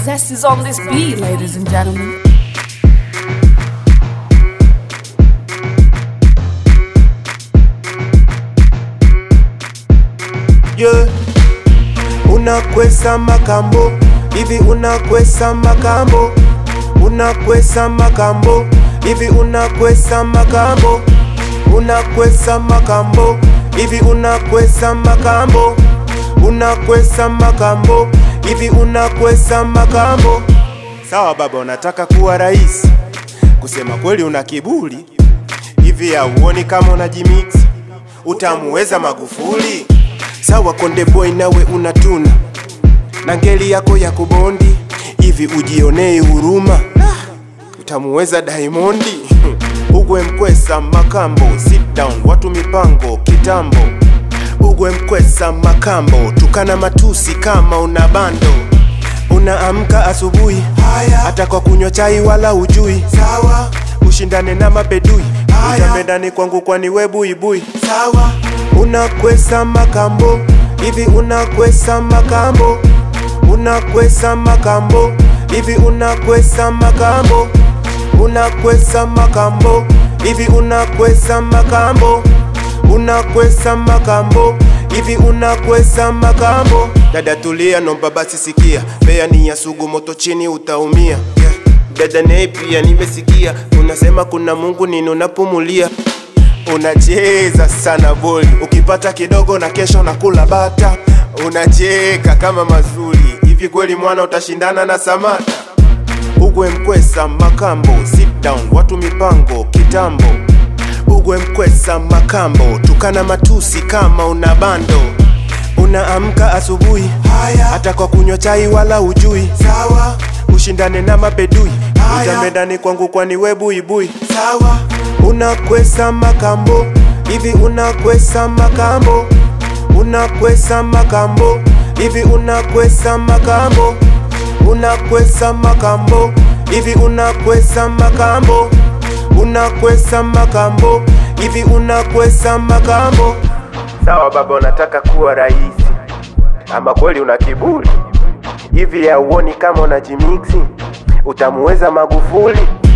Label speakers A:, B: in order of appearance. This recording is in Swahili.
A: zest is on this beat, ladies and gentlemen.
B: yeah. Unakwesa makambo hivi, unakwesa makambo, unakwesa makambo hivi, unakwesa makambo, unakwesa makambo hivi, unakwesa makambo, unakwesa makambo hivi, unakwesa makambo. Sawa baba, unataka kuwa rais, kusema kweli una kiburi hivi, hauoni kama unajimix utamuweza Magufuli? Sawa Konde Boy, nawe unatuna na ngeli yako ya kubondi hivi, ujionee huruma, utamuweza Diamondi? Ugwe Mkwesa Makambo, sit down, watu mipango kitambo. Ugwe Mkwesa Makambo, tukana matusi kama una bando Unaamka asubuhi hata kwa kunywa chai wala ujui. Sawa, ushindane na mapedui, utambe ndani kwangu kwani we buibui. Sawa, unakwesa makambo hivi, unakwesa makambo, unakwesa makambo hivi, unakwesa makambo, unakwesa makambo hivi, unakwesa makambo, unakwesa makambo hivi, unakwesa makambo. Dada tulia, nomba basi sikia, bea ni ya sugu, moto chini utaumia. Yeah. Dada naye pia nimesikia, unasema kuna Mungu nini unapumulia Unacheza sana boli, ukipata kidogo na kesho nakula bata. Unacheka kama mazuri hivi, kweli mwana utashindana na Samata? Ugwe Mkwesa Makambo, sit down, watu mipango kitambo. Ugwe Mkwesa Makambo, tukana matusi kama una bando. Unaamka asubuhi hata kwa kunywa chai wala ujui. Sawa, ushindane na mapedui, utambe ndani kwangu kwani we buibui. Sawa, unakwesa makambo hivi, unakwesa makambo, unakwesa makambo hivi, unakwesa makambo, unakwesa makambo hivi, unakwesa makambo, unakwesa makambo hivi, unakwesa makambo. Sawa baba, unataka kuwa rais, ama kweli una kiburi hivi? Hauoni kama unajimiksi? Utamuweza Magufuli?